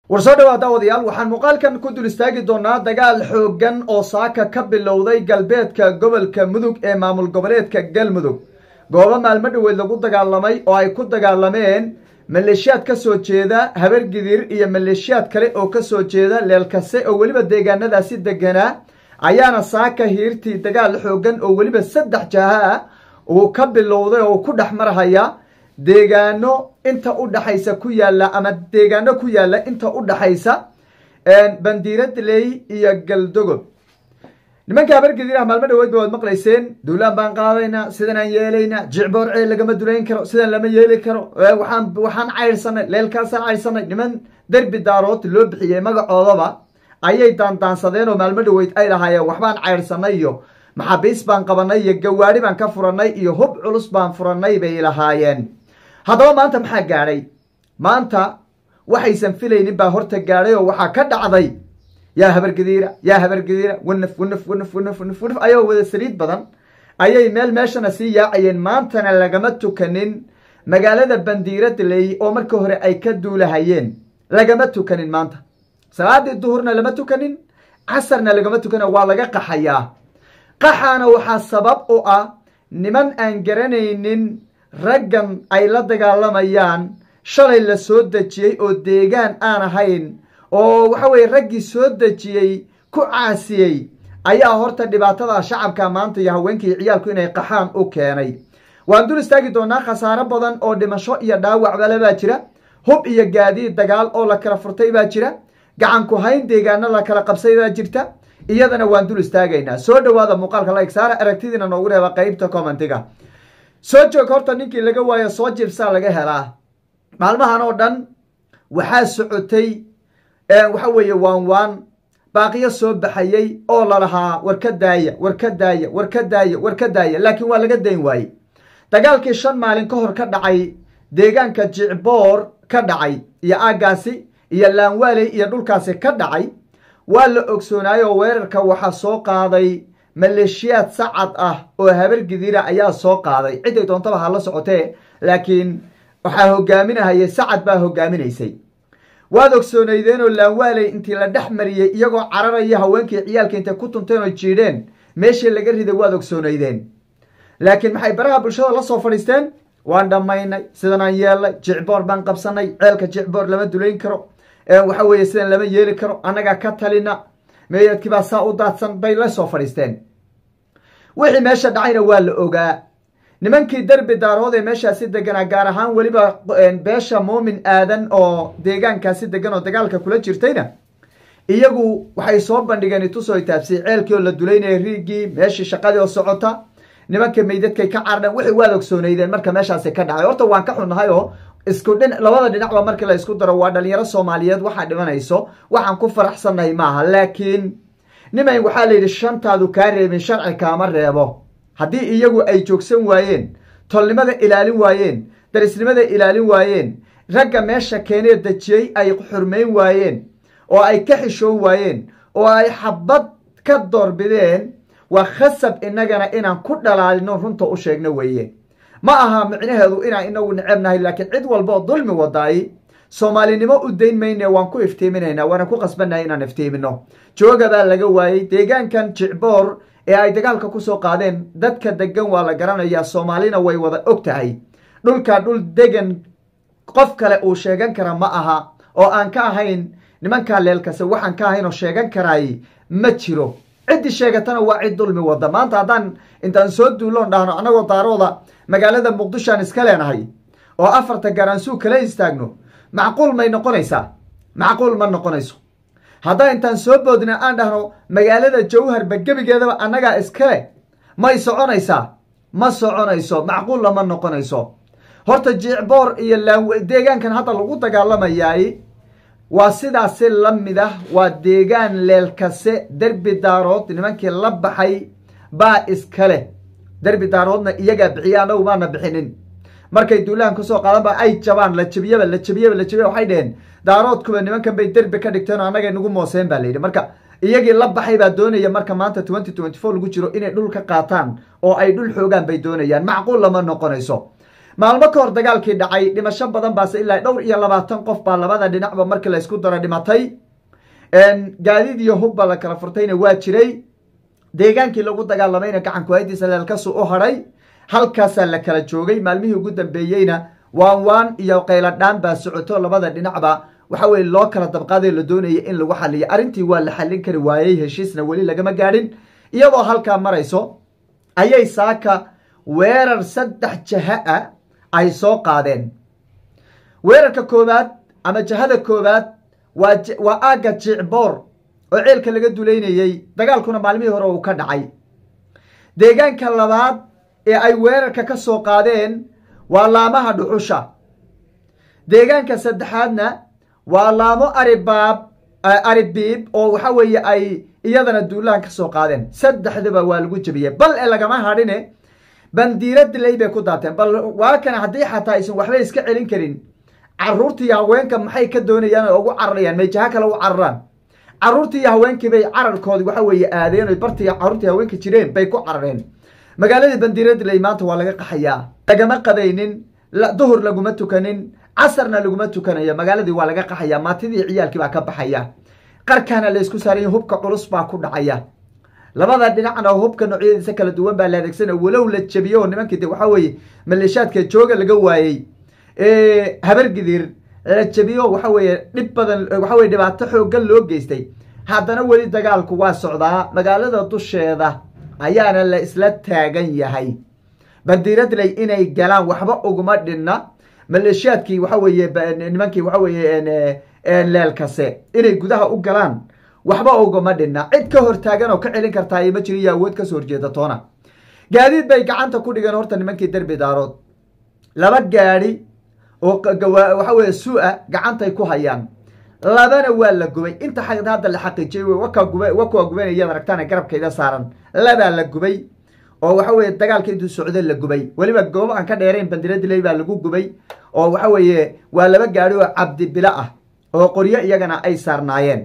war soo dhawaada odayaal waxaan muuqaalkan ku dul istaagi doonaa dagaal xooggan oo saaka ka bilowday galbeedka gobolka mudug ee maamul goboleedka galmudug goobo maalmo dhoweed lagu dagaalamay oo ay ku dagaalameen maleeshiyaad ka soo jeeda habargidir iyo maleeshiyaad kale oo ka soo jeeda leelkase oo weliba deegaanadaasi deganaa ayaana saaka hiirtii dagaal xooggan oo weliba saddex jaha ah uu ka bilowday oo ku dhex marhaya deegaano inta u dhaxaysa ku yaalla ama deegaano ku yaalla inta u dhaxaysa bandiiradley iyo galdogob nimanka habargedir ah maalmo dhaweed ba waad maqlayseen duulaan baan qaadaynaa sidanaan yeelaynaa jicboor ceel lagama dulayn karo sidan lama yeeli karo waxaan waxaan caydhsanay leelkaasaan caydhsanay niman derbi daarood loo bixiyey magacoodaba ayay daandaansadeen oo maalmo dhaweyd ay lahaayeen waxbaan caydhsanay iyo maxaabiis baan qabanay iyo gawaari baan ka furanay iyo hub culus baan furanay bay lahaayeen haddaba maanta maxaa gaadhay maanta waxaysan filaynin baa horta gaadhay oo waxaa ka dhacday yaa habargadiira yaa habargadiira wanaf wanaf wanaf wanaf wanaf wanaf ayagoo wada saliid badan ayay meel meeshana sii yaacayeen maantana lagama tukanin magaalada bandiiradley oo markii hore ay ka duulahayeen lagama tukanin maanta salaadii duhurna lama tukanin casarna lagama tukanin waa laga qaxayaa qaxaana waxaa sabab u ah niman aan garanaynin raggan ay la dagaalamayaan shalay la soo dejiyey oo deegaan aan ahayn oo waxa weye raggii soo dejiyey ku caasiyey ayaa horta dhibaatada shacabka maanta iyo haweenkii ciyaalku inay qaxaan u keenay waan dul istaagi doonaa khasaaro badan oo dhimasho iyo dhaawacbale baa jira hub iyo gaadiid dagaal oo la kala furtay baa jira gacan ku hayn deegaano la kala qabsay baa jirta iyadana waan dul istaagaynaa soo dhawaada muuqaalka like saara aragtidiina noogu reeba qeybta commentiga soo joog horta ninkii laga waayo soo jibsaa laga helaa maalmahan oo dhan waxaa socotay waxa weeye waan waan baaqiyo soo baxayey oo lalahaa war ka daaya war ka daaya war ka daaya war ka daaya laakiin waa laga dayn waaye dagaalkii shan maalin ka hor ka dhacay deegaanka jicboor ka dhacay iyo aaggaasi iyo laanwaaley iyo dhulkaasi ka dhacay waa la ogsoonaayoo weerarka waxaa soo qaaday maleeshiyaad sacad ah oo habargidira ayaa soo qaaday ciday doontaba ha la socotee laakiin waxaa hogaaminahayay sacad baa hogaaminaysay waad ogsoonaydeen oo laanwaaley intii la dhex mariyey iyagoo cararaya haweenkii ciyaalka intay ku tunteen oo jiidheen meeshii laga riday waad ogsoonaydeen laakiin maxay baraha bulshada la soo fadhiisteen waan dhammaynay sidanaan yeelnay jicboor baan qabsanay ceelka jicboor lama dulayn karo waxa weeye sidan lama yeeli karo annagaa ka talina meeyadkii baa saa u daadsan bay la soo fadhiisteen wixii meesha dhacayna waa la ogaa nimankii derbi daarood ee meeshaasi deganaa gaar ahaan weliba beesha muumin aadan oo deegaankaasi degan oo dagaalka kula jirtayna iyagu waxay soo bandhigeen itusoo taabsiyey ceelkii oo la dulaynaya riigii meeshii shaqadii oo socota nimanka meydadkay ka carareen wixii waad ogsoonaydeen marka meeshaasi ka dhacay horta waan ka xunnahay oo isku dhin labada dhinacba markii la isku daro waa dhalinyaro soomaaliyeed waxaa dhimanayso waxaan ku faraxsannahay maaha laakiin niman waxaa la yidhi shantaadu kaa reebin sharci kaama reebo haddii iyagu ay joogsan waayeen tolnimada ilaalin waayeen darisnimada ilaalin waayeen ragga meesha keenee dejiyey ay xurmayn waayeen oo ay ka xishoon waayeen oo ay xabad ka doorbideen waa khasab innagana inaan ku dhalaalino runta u sheegno weeye ma aha micnaheedu inaan inagu necebnahay laakiin cid walbaoo dulmi wadaay soomaalinimo u dayn mayne waan ku iftiiminaynaa waana ku qasbannahay inaan iftiimino jooga baa laga waayey deegaankan jicboor ee ay dagaalka kusoo qaadeen dadka degan waa la garanayaa soomaalina way wada og tahay dhulka dhul degan qof kale uu sheegan kara ma aha oo aan ka ahayn nimankaa leelkase waxaan ka ahayn oo sheegan karaay ma jiro ciddii sheegatana waa cid dulmi wada maanta haddaan intaan soo duuloon dhahno annagoo daarooda magaalada muqdishoaan iska leenahay oo afarta garansuu kala istaagno macquul may noqonaysaa macquul ma noqonayso haddaan intaan soo boodna aan dhahno magaalada jawharba gebigeedaba annagaa iskale may soconaysaa ma soconayso macquulla ma noqonayso horta jicboor iyo deegaankan hadda lagu dagaalamayaay waa sidaasi la mid ah waa deegaan leelkase derbi daarood nimankii la baxay baa iskale derbi daaroodna iyagaa bixiya annagu maana bixinin markay duulahan kasoo qaadanba ay jabaan la jabiyaba la jabiyaba la jabiya waxay dheheen daaroodkuba nimankan bay derbi ka dhigteen oo annagay nagu mooseen baa layidhi marka iyagii la baxay baa doonaya marka maanta twenty twenty four lagu jiro inay dhul ka qaataan oo ay dhul xoogaan bay doonayaan macquul lama noqonayso maalmo ka hor dagaalkii dhacay dhimasho badan baase ilaa dhowr iyo labaatan qof baa labada dhinacba markii laysku daro dhimatay gaadiid iyo hub baa la kala furtayna waa jiray deegaankii lagu dagaalamayna gacanku haydiisa leelkasu u hadhay halkaasaa la kala joogay maalmihii ugu dambeeyeyna waan waan iyo qayladhaan baa socoto labada dhinacba waxa weye loo kala dabqaaday la doonaya in lagu xaliyo arrintii waa la xallin kari waayey heshiisna weli lagama gaadhin iyadoo halkaa marayso ayay saaka weerar saddex jaha ah ay soo qaadeen weerarka koowaad ama jahada koowaad waa waa aagga jicboor oo ceelka laga dulaynayey dagaalkuna maalmihii hore uu ka dhacay deegaanka labaad ee ay weerarka ka soo qaadeen waa laamaha dhuxusha deegaanka saddexaadna waa laamo aribaab aribiib oo waxa weeye ay iyadana duulahan ka soo qaadeen saddexdaba waa lagu jebiyey bal e lagama hadhine bandiira dilay bay ku daateen bal waa kana haddii xataa aysan waxba iska celin karin caruurtii haweenka maxay ka doonayaan oo ugu cararayaan may jaha kale u cararaan caruurtii iyo haweenkii bay cararkoodii waxa weeye aadeen o bartii caruurtii haweenka jireen bay ku carareen magaaladii bandiira dilay maanta waa laga qaxayaa lagama qabaynin duhur laguma tukanin casarna laguma tukanayo magaaladii waa laga qaxaya maatidii ciyaalkii baa ka baxaya qarkaana laysku saaraya hubka culus baa ku dhacaya labada dhinacna hubka noocyadiisa kala duwan baa la adeegsana walow la jebiyo oo nimankii de waxa weeye maleeshaadka jooga laga waayey habargidir la jebiyo waxa weeye dhib badan waxa weye dhibaato xoogan loo geystay haddana weli dagaalku waa socdaa magaalada dusheeda ayaana la isla taagan yahay bandiiradley inay galaan waxba uguma dhinna maleeshiyaadkii waxa weeye nimankii waxa weeye leelkase inay gudaha u galaan waxba uguma dhinna cid ka hortaagan oo ka celin kartaa ma jiro iyo awood kasoo horjeeda toona gaadiid bay gacanta ku dhigeen horta nimankii derbi daarood laba gaadi oo waxa weye su-a gacantay ku hayaan labana waa la gubay inta hadda la xaqiijiyay wa kuwa gubanayad aragtaan garabkayda saaran labaa la gubay oo waxa weye dagaalka intuu socdo la gubay weliba goobo aan ka dheerayn bandiradiley baa lagu gubay oo waxa weeye waa laba gaadi oo cabdibilo ah oo qoryo iyagana ay saarnaayeen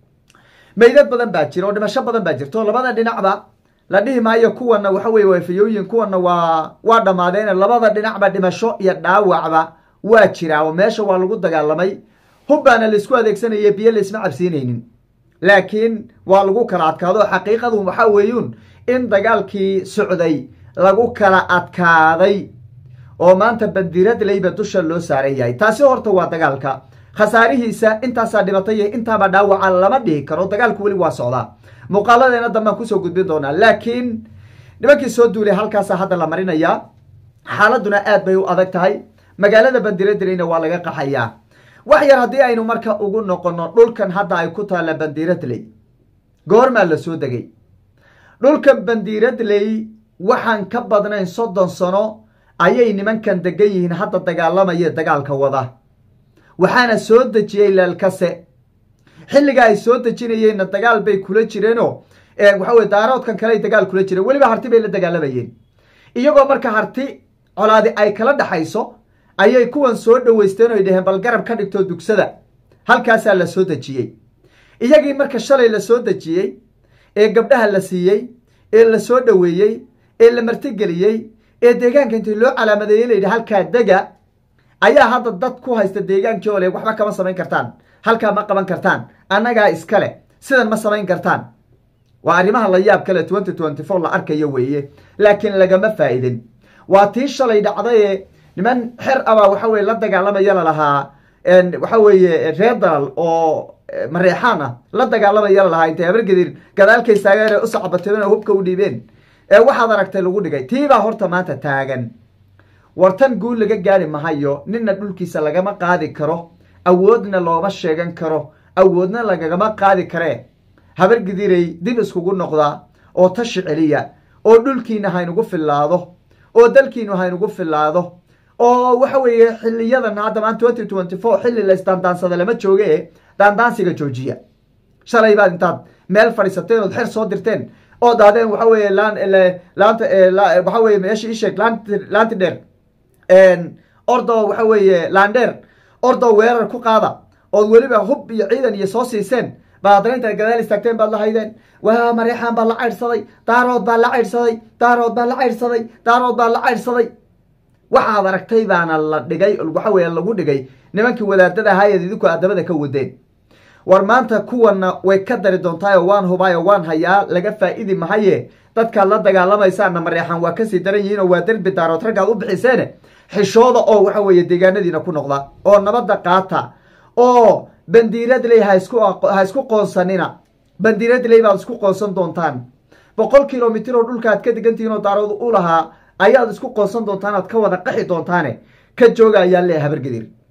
meydad badan baa jira oo dhimasho badan baa jirta oo labada dhinacba la dhihi maayo kuwana waxa weye waafayooyin kuwana waa waa dhammaadeen labada dhinacba dhimasho iyo dhaawacba waa jiraa oo meesha waa lagu dagaalamay hubbaana laisku adeegsanaya biyo laisma cabsiinaynin laakiin waa lagu kala adkaado xaqiiqadu waxaa weeyuun in dagaalkii socday lagu kala adkaaday oo maanta bandiradleyba dusha loo saaran yahay taasi horta waa dagaalka khasaarihiisa intaasaa dhibatay iyo intaaba dhaawaca lama dhihi karo dagaalku weli waa socdaa muuqaaladeena dambaan kusoo gudbin doonaa laakiin nimankii soo duulay halkaasa hadda la marinayaa xaaladuna aad bay u adag tahay magaalada bandiradleyna waa laga qaxayaa wax yar haddii aynu marka ugu noqono dhulkan hadda ay ku taalla bandiradley goormaa la soo degay dhulkan bandiradley waxaan ka badnayn soddon sano ayay nimankan degan yihiin hadda dagaalamaya dagaalka wada waxaana soo dejiyey leelkase xilliga ay soo dejinayeenna dagaal bay kula jireenoo waxa weye daaroodkan kale ay dagaal kula jireen weliba harti bay la dagaalamayeen iyagoo marka harti colaadi ay kala dhaxayso ayay kuwan soo dhoweysteen oy dhaheen bal garab ka dhigto dugsada halkaasaa la soo dejiyey iyagii marka shalay la soo dejiyey ee gabdhaha la siiyey ee la soo dhoweeyey ee la martigeliyey ee deegaanka intii loo calaamadeeyey layidhi halkaa dega ayaa hadda dad ku haysta deegaankii oo le waxba kama samayn kartaan halkaa ma qaban kartaan annagaa iskale sidan ma samayn kartaan waa arrimaha la yaab kale twenty twenty four la arkayo weeye laakiin lagama faa'idin waa tii shalay dhacdaye niman xer abaa waxa weye la dagaalamaya lalahaa waxa weeye reer dalal oo mareexaan ah la dagaalamaya lalahaa intay habargedir gadaalkay taageen u sacbateen oo hubka u dhiibeen ee waxaad aragtay lagu dhigay tiibaa horta maanta taagan wartan guul laga gaari mahayo ninna dhulkiisa lagama qaadi karo awoodna looma sheegan karo awoodna lagagama qaadi karee habargidirey dib iskugu noqdaa oo tashi celiya oo dhulkiina haynugu fillaado oo dalkiinu haynugu fillaado oo waxa weeye xiliyadan hadda maan twenty twenty four xilli la isdaandaansada lama jooge e daandaansiga joojiya shalay baad intaad meel fadhiisateen ood xer soo dirteen oo daadeen waxa weeye laan laanta waxa weye meesha isheeg laant laanti dheer ordo waxa weeye laandheer ordo weerar ku qaada ood weliba hub iyo ciidan iyo soo siiseen baad haddana intaad gadaal istaagteen baad la haydeen waa mareexaan baa la caydhsaday daarood baa la caydhsaday daarood baa la caydhsaday daarood baa la caydhsaday waxaad aragtay baana la dhigay waxa weeye lagu dhigay nimankii wadaadada ahaayad idinku addabada ka wadeen war maanta kuwana way ka dari doontaayoo waan hubaayo waan hayaa laga faa-idi mahaye dadkaad la dagaalamaysaana mareexan waa kasii daran yihiin oo waa derbi daarood raggaad u bixiseene xishooda oo waxa weeye deegaanadiina ku noqda oo nabadda qaata oo bandiiradley hasku ha isku qoonsanina bandiiradley baad isku qoonsan doontaan boqol kilomitir oo dhulka aad ka degantihiin oo daarood u lahaa ayaad isku qoonsan doontaan aad ka wada qaxi doontaane ka jooga ayaan leeya habargedir